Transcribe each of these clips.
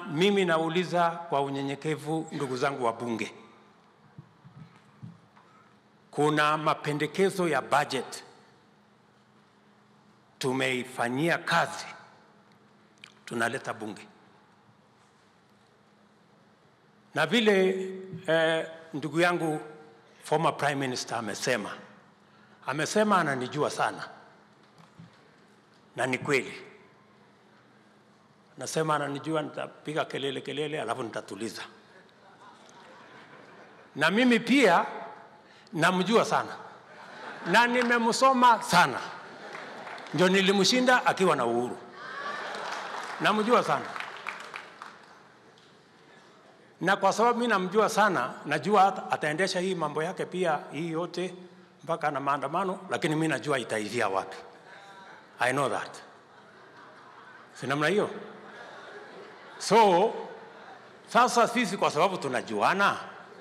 mimi nauliza kwa unyenyekevu, ndugu zangu wa bunge, kuna mapendekezo ya budget tumeifanyia kazi, tunaleta bunge na vile eh, ndugu yangu former prime minister amesema, amesema ananijua sana, na ni kweli. Nasema ananijua, nitapiga kelele kelele, alafu nitatuliza. Na mimi pia namjua sana na nimemsoma sana, ndio nilimshinda akiwa na uhuru. Namjua sana na kwa sababu mimi namjua sana, najua hata ataendesha hii mambo yake pia hii yote mpaka na maandamano, lakini mimi najua itaishia wapi. I know that, si namna hiyo? So sasa sisi kwa sababu tunajuana,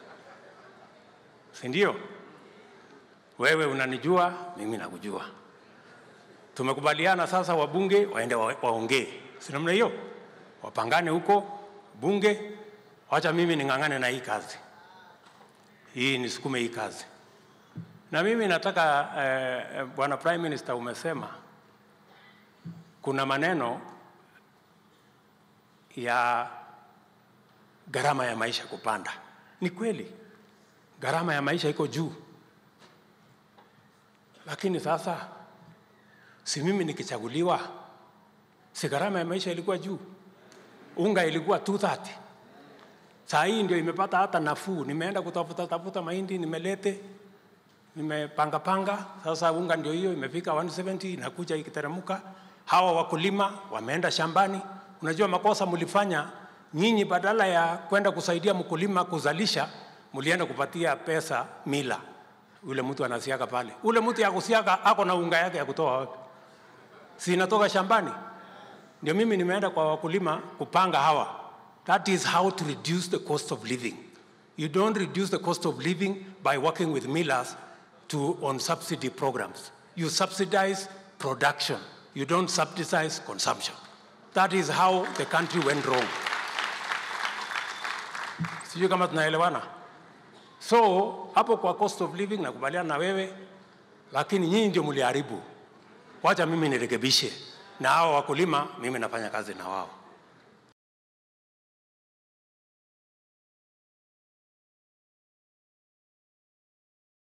si ndio? Wewe unanijua, mimi nakujua. Tumekubaliana sasa, wabunge waende wa- waongee, si namna hiyo? Wapangane huko bunge, wacha mimi ning'ang'ane na hii kazi hii, nisukume hii kazi. Na mimi nataka eh, eh, bwana prime minister, umesema kuna maneno ya gharama ya maisha kupanda. Ni kweli gharama ya maisha iko juu, lakini sasa si mimi nikichaguliwa, si gharama ya maisha ilikuwa juu? Unga ilikuwa 230 saa hii ndio imepata hata nafuu. Nimeenda kutafuta tafuta mahindi nimelete, nimepanga panga, sasa unga ndio hiyo imefika 170 inakuja ikiteremka. Hawa wakulima wameenda shambani. Unajua makosa mlifanya nyinyi, badala ya kwenda kusaidia mkulima kuzalisha, mlienda kupatia pesa mila. Ule mtu anasiaga pale, ule mtu ya kusiaga ako na unga yake ya kutoa wapi? Si inatoka shambani? Ndio mimi nimeenda kwa wakulima kupanga hawa. That is how to reduce the cost of living. You don't reduce the cost of living by working with millers to, on subsidy programs. You subsidize production. You don't subsidize consumption. That is how the country went wrong. Sijui kama tunaelewana. So hapo kwa cost of living nakubaliana na wewe, lakini nyinyi ndio mliharibu. Wacha mimi nirekebishe, na hao wakulima mimi nafanya kazi na wao.